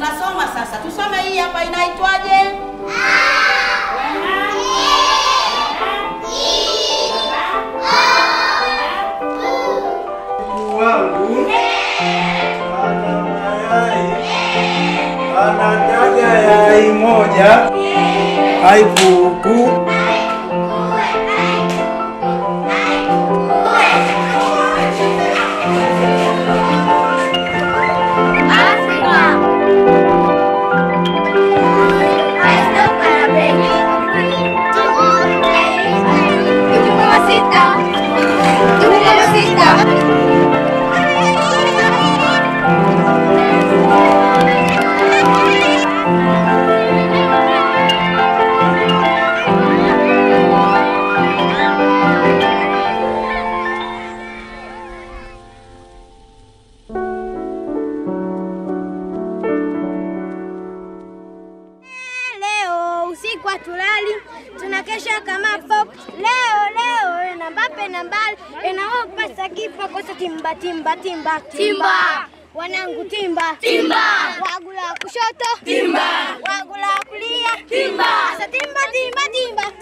tunasoma sasa. Tusome hii hapa inaitwaje? Kuku wangu ana mayai, anataga yai moja. Hai kuku. Leo usiku hatulali, tunakesha kama pop. Leo leo na Mbappe na mbali inaopasa kipa kosa timba timba timba timba wanangu timba timba wagula kushoto timba wagula kulia timba sasa timba timba timba